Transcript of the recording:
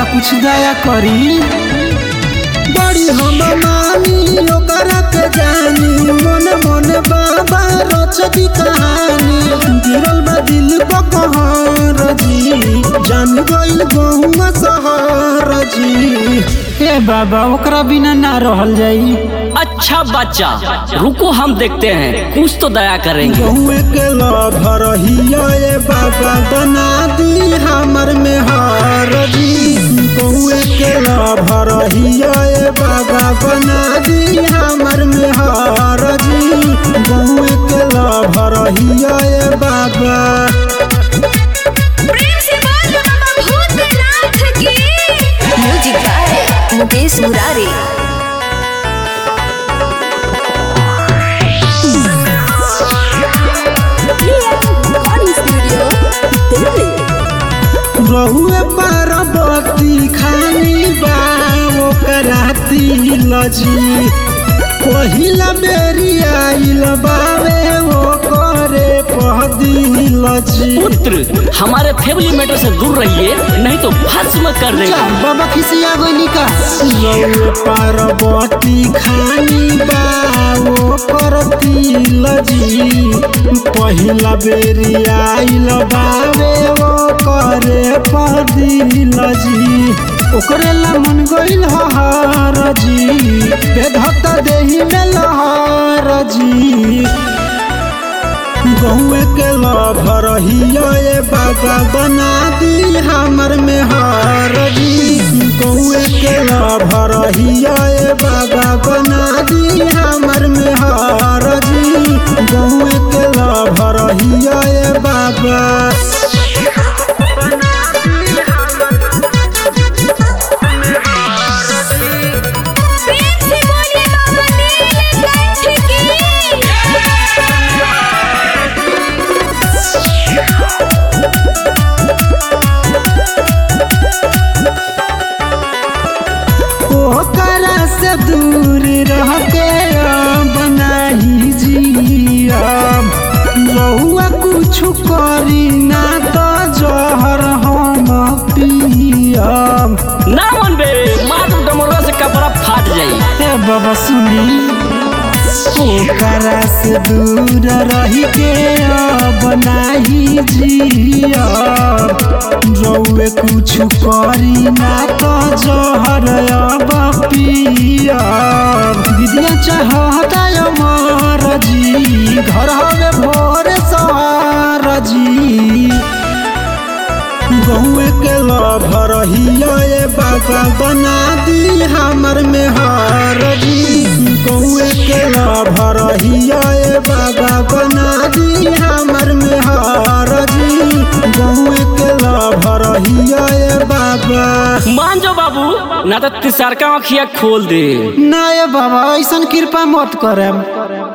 कुछ दया करी बड़ी हम मानी ओकरा के जानी मन मन बाबा रचती कहानी गिरल बा दिल पर कहर जी जान गइल गहुआ सहर जी ए बाबा ओकरा बिना ना रहल जाई अच्छा बच्चा रुको हम देखते हैं कुछ तो दया करेंगे गहुए के लभर हिया ए बाबा बना दी हमर में हार जी गहुए के लभर हिया ए बाबा बना दी हमर में हार जी गहुए के लभर हिया ए बाबा प्रेम से बोल बाबा भूतनाथ की म्यूजिक गाए मुकेश मुरारी रिकॉर्डिंग स्टूडियो दिल्ली रहुए पार्वती खानी बा ओकरा तिल जी पहिला बेरी आइल बावे ओ करे पहदिल जी पुत्र हमारे फैमिली मैटर से दूर रहिए नहीं तो भस्म कर जा, देगा बाबा खिसिया गइली का रहुए पार्वती खानी बा ओकर तिल जी पहिला बेरी आइल बावे ओ करे पहदिल जी ओकरे ला मन गइल हर जी बेधत देही में लहर जी गहुए के लभर हिया ए बाबा बना दी हमर में हार जी गहुए के लभर हिया ए बाबा बना दी हमर में हार जी गहुए के लभर हिया ए बाबा प्रेम से बोलिए बाबा नीलकंठ की ओकरा से दूर रह के बनाही जियब रहुआ कुछ करी ना तो जहर हम पियब ना मन बे मात्र डमोरा से कपड़ा फाट जाई ए बाबा सुनी ओकरा से दूर रही के बनाही जियब रउए कुछ करी ना तो जहर अब पियब विद्या चाहता अमर जी घर हवे भोर सवार जी गहुए के लभर हिया ए बाबा बना दी हमर में हार जी गहुए के लभर हिया ए बाबा बना दी हमर में हार जी गहुए के लभर हिया ए बाबा मान जाओ बाबू ना तो तिसार का आँखिया खोल दे ना ये बाबा ऐसन कृपा मत करम